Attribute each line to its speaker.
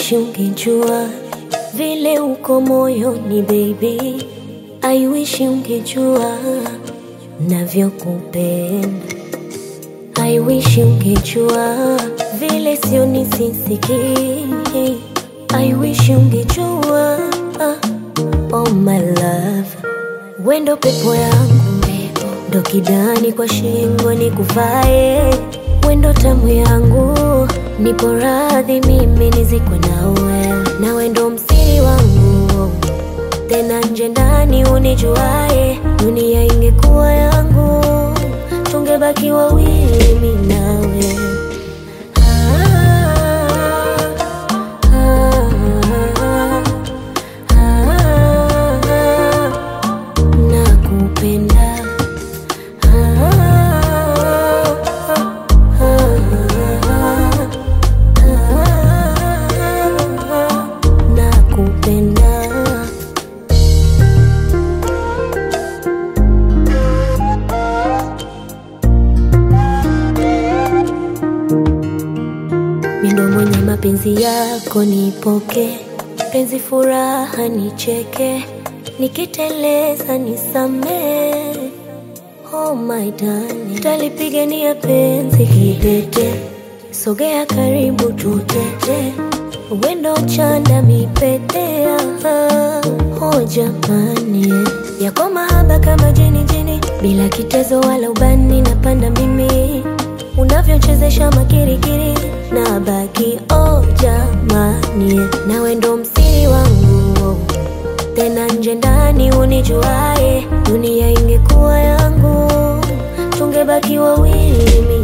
Speaker 1: wish ungejua vile uko moyoni baby, I wish ungejua navyokupenda. I wish ungejua vile sio nisisiki. I wish ungejua oh my love, wendo pepo yangu, ndo kidani kwa shingo nikuvae, wendo tamu yangu, nipo radhi mimi nizikwe nawe, nawe ndo msiri wangu tena nje ndani unijuae, dunia ingekuwa yangu, tungebaki wawili mimi nawe. Ah, ah, ah, ah, nakupenda. Ah, ah, ah, ah, nakupenda. Mindo mwenye mapenzi yako nipoke, penzi furaha nicheke, nikiteleza nisamee. Oh my darling, talipigania penzi kidete, sogea karibu tutete, wendo chanda mipetea. Oh jamani, yako mahaba kama jini jini, bila kitezo wala ubani, napanda mimi unavyochezesha makirikiri na baki oh jamani, nawe ndo msiri wangu tena nje ndani unijuae, dunia ingekuwa yangu, tungebaki wawili